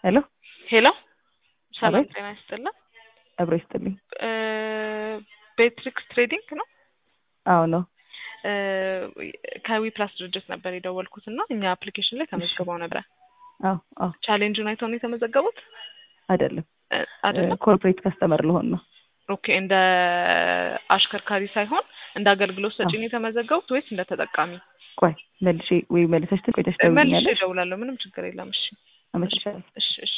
ሄሎ ሄሎ ሰላም አቤት። ጤና ይስጥልን። አብሮ ይስጥልኝ። እ ቤትሪክስ ትሬዲንግ ነው። አዎ ነው። እ ከዊ ፕላስ ድርጅት ነበር የደወልኩት እና እኛ አፕሊኬሽን ላይ ተመዝግበው ነበረ። አዎ አዎ ቻሌንጁን አይተው ነው የተመዘገቡት አይደለም እ አይደለም? ኮርፖሬት ከስተመር ልሆን ነው። ኦኬ እንደ አሽከርካሪ ሳይሆን እንደ አገልግሎት ሰጪ ነው የተመዘገቡት ወይስ እንደ ተጠቃሚ? ቆይ መልሼ ወይ መልሰሽ ቆይተሽ መልሼ ደውይኛለሽ። እደውላለሁ። ምንም ችግር የለም። እሺ አመሰግናለሁ። እሺ እሺ